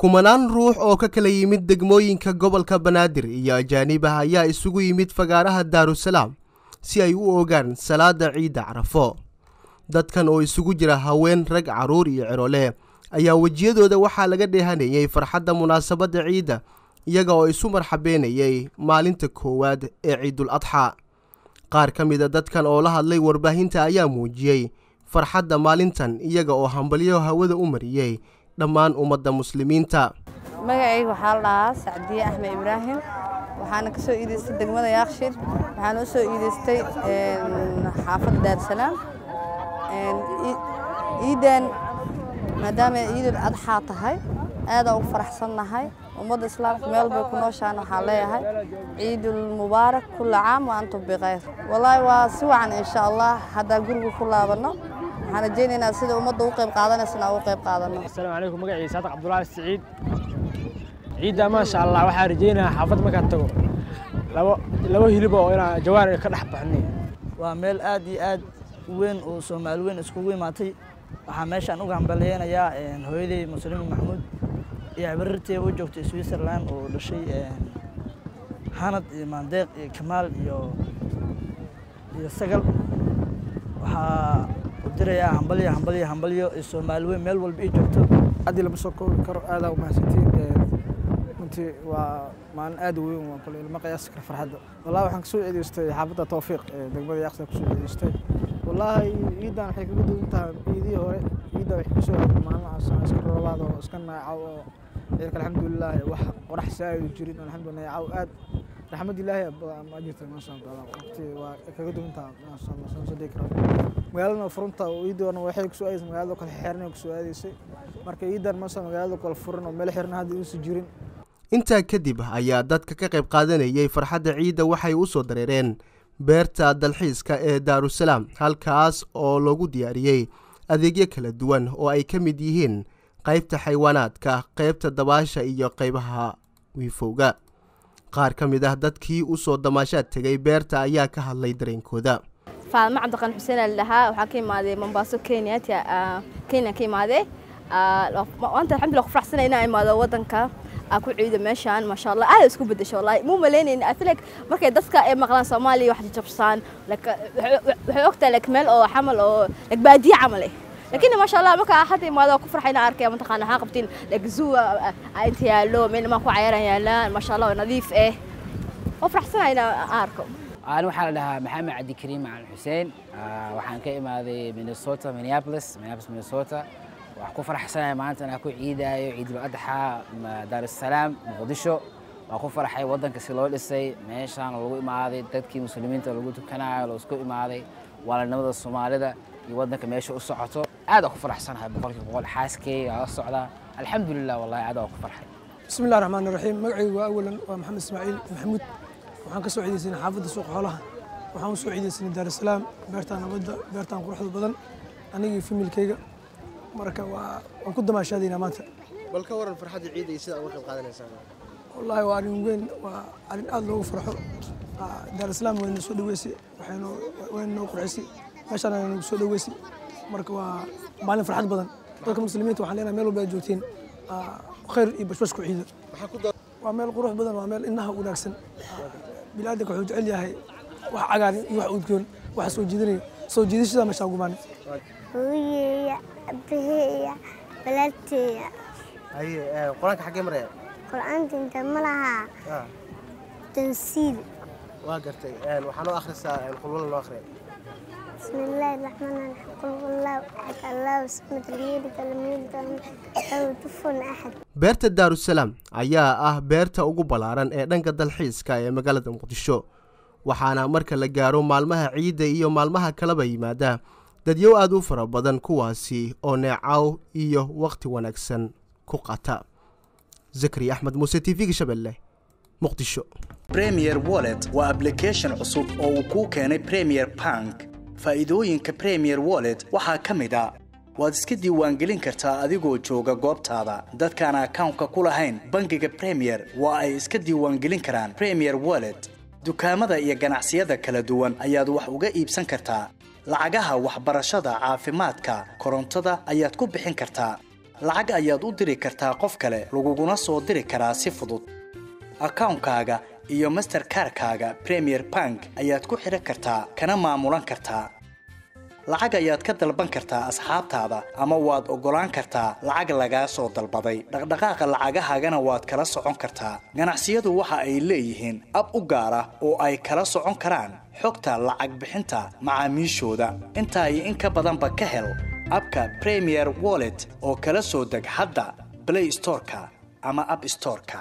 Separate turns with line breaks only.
kumanaan ruux oo ka kala yimid degmooyinka gobolka banaadir iyo ajaanibah ayaa isugu yimid fagaaraha daarusalaam si ay u ogaan salaada ciidda carafo dadkan oo isugu jira haween rag carruur iyo cirole ayaa wejiyadooda waxaa laga dheehanayay farxadda munaasabadda ciidda iyaga oo isu marxabeynayay maalinta koowaad ee ciidul adxaa qaar ka mida dadkan oo la hadlay warbaahinta ayaa muujiyey farxadda maalintan iyaga oo hambalyo hawada u mariyey dhammaan ummadda muslimiinta
magacayga waxaa la dhahaa sacdiye axmed ibraahim waxaana ka soo iidaystay degmada yaaqshid waxaana u soo iidaystay xaafadda daarsalaam ciidan maadaama ciidul adxaa tahay aadaan ugu faraxsannahay ummadda islaamka meel bay ku nooshaan waxaan leeyahay ciidul mubaarak kulla caam wa antum bikhayr wallaahi waa si wacan insha allah haddaan guriga ku laabanno waxaan rajaynaynaa sida ummadda u qayb qaadanaysana ugu qayb qaadanno
asalaamu calaykum magacii saadaq cabdulaahi siciid ciidda maasha allah waxaan rajaynayaa xaafad markaan tago labo labo hilib oo inaan jawaan ka dhex baxnay
waa meel aad iyo aad u weyn oo soomaali weyn iskugu imaatay waxaa meeshaan uga hambaleynayaa hooyaday muslimiin maxamuud iyo cibarirtee u joogtay switzerland oo dhashay xanad iyo maandeeq iyo kamaal iyo iyo sagal waxaa u dirayaa hambalyo hambalyo hambalyo iyo soomaali weyn meel walba ii joogto
haddii lama soo koobi karo aadaa u mahadsantiin runtii waa maalin aad u weyn waa kule ilma qiyaasi kara farxadda wallahi waxaan kasoo ceedeystay xaafadda tawfiiq ee degmada yaaqsa kusoo ceedeystay wallaahi ciidan waxay kaga duwan tahay ciidihii hore ciidda waxay kusoo aaday maalmahaas iska roobaad oo iska naacaw oo ciidka alxamdulilah wax qorax saaidu jirin alxamdulilah naacaw aad raxmad ilaahi ma jirta maasha allah waqti waa kaga duwan tahay maasha allah soo soo dhigi karo magaalada furunta ciidoona waxay kusoo aadaysay magaalada kale xeerna kusoo aadaysay marka ciidan maasha magaalada kale furan oo meel xirna hadda uusan jirin
intaa kadib ayaa dadka ka qayb qaadanayay farxadda ciidda waxay u soo dareereen beerta dalxiiska ee daarusalaam halkaas oo loogu diyaariyey adeegyo kala duwan oo ay ka mid yihiin qaybta xaywaanaadka qaybta dabaasha iyo qaybaha wiifowga qaar ka mid ah dadkii u soo damaashaad tegay beerta ayaa ka hadlay dareenkooda
faadma cabdiqan xuseen al dhahaa waxaa ka imaaday mombaaso kenya kenya ka imaadee maanta alxamdulillah ku faraxsana inaan imaado waddanka ku ciido meeshaan maasha allah aad isku bedesho wallahi muu malaynayni I feel like markay dadka ay maqlaan Soomaaliya wax jabsaan like waxay ogtahay like meel oo xamal oo like baadiye camal eh laakiin maasha allah marka hadda imaado ku farxayna arkay mataqaana waxaan qabtiin like zoo inta yaalo meel ma ku cayaaran yaalaan maasha allah nadiif eh oo faraxsanayna arko
أنا waxaa la dhahaa maxamed cabdi kariim macalin xuseen waxaan ka imaaday minnesota minneapolis minneapolis minnesota waxaan ku faraxsanahay maanta inaan ku ciidaayo ciidul adxa daarusalaam muqdisho waan ku farxay waddanka si loo dhisay meeshaan lagu imaaday dadkii muslimiinta lagu tukanayo loo isku imaaday waalanimada soomaalida iyo waddanka meesha u socoto aad aan ku faraxsanahay boqolkiiba boqol xaaskeyga la socdaa alxamdulilah wallahi aad aan ku farxay
bismi illahi raxmaan raxiim magacaygu waa awalan waa maxamed ismaaciil maxamuud waxaan ka soo ciidaysanay xaafadda suuqa xoolaha waxaan u soo ciidaysanay daarusalaam beertaan nabadda beertaan quruxda badan anigii familkayga marka waa waan ku damaashaadaynaa maanta
bal ka waran farxadda ciidda iyo sida uga qayb qaadanaysaan
wallaahi waa arrin weyn waa arrin aad loogu farxo daarusalaam wayna soo dhaweysay waxaynu wayna noo qurxisay meeshaan ayna nagu soo dhaweysay marka waa maalin farxad badan dadka muslimiinta waxaan leenahay meel walba aad joogtiin khayr iyo bashbash ku ciida waa meel qurux badan waa meel indhaha wanaagsan bilaadanka wuxuu jecel yahay wax cagaaran iyo wax udgoon wax soo jiidanaya soo jiidashada meeshaan gumaanay
hooyeeya abaheeya walaalteeya
haye qur-aanka xaggee maraya
qur-aanka inta ma lahaa tansiil
waa gartay waxaa noo akhrisaa qulwala noo akhriya
بسم الله الرحمن الرحيم قل هو الله احد الله الصمد لم يلد ولم يولد ولم له كفوا احد
beerta daarusalaam ayaa ah beerta ugu ballaaran ee dhanka dalxiiska ee magaalada muqdisho waxaana marka la gaaro maalmaha ciidda iyo maalmaha kaleba yimaada dadyow aad u fara badan kuwaasi oo neecaw iyo wakhti wanaagsan ku qata zakari axmed muuse t v-ga shabeelle muqdisho
premier wallet waa application cusub oo uu kuu keenay premier bank faa'iidooyinka premier wallet waxaa ka mid a waad iska diiwaangelin kartaa adigoo jooga goobtaada dadkaan akawnka ku lahayn bangiga premier waa ay iska diiwaangelin karaan premier wallet dukaamada iyo ganacsiyada kala duwan ayaad wax uga iibsan kartaa lacagaha waxbarashada caafimaadka korontada ayaad ku bixin kartaa lacag ayaad u diri kartaa qof kale laguguna soo diri karaa si fudud akawnkaaga iyo masterkarkaaga premier bank ayaad ku xidhan kartaa kana maamulan kartaa lacag ayaad ka dalban kartaa asxaabtaada ama waad oggolaan kartaa lacag lagaa soo dalbaday dhaqdhaqaaqa lacagahaagana waad kala socon kartaa ganacsiyadu waxa ay leeyihiin ab u gaar ah oo ay kala socon karaan xogta lacag bixinta macaamiishooda intaa iyo in ka badanba ka hel abka premier wallet oo kala soo deg hadda play storeka ama app storeka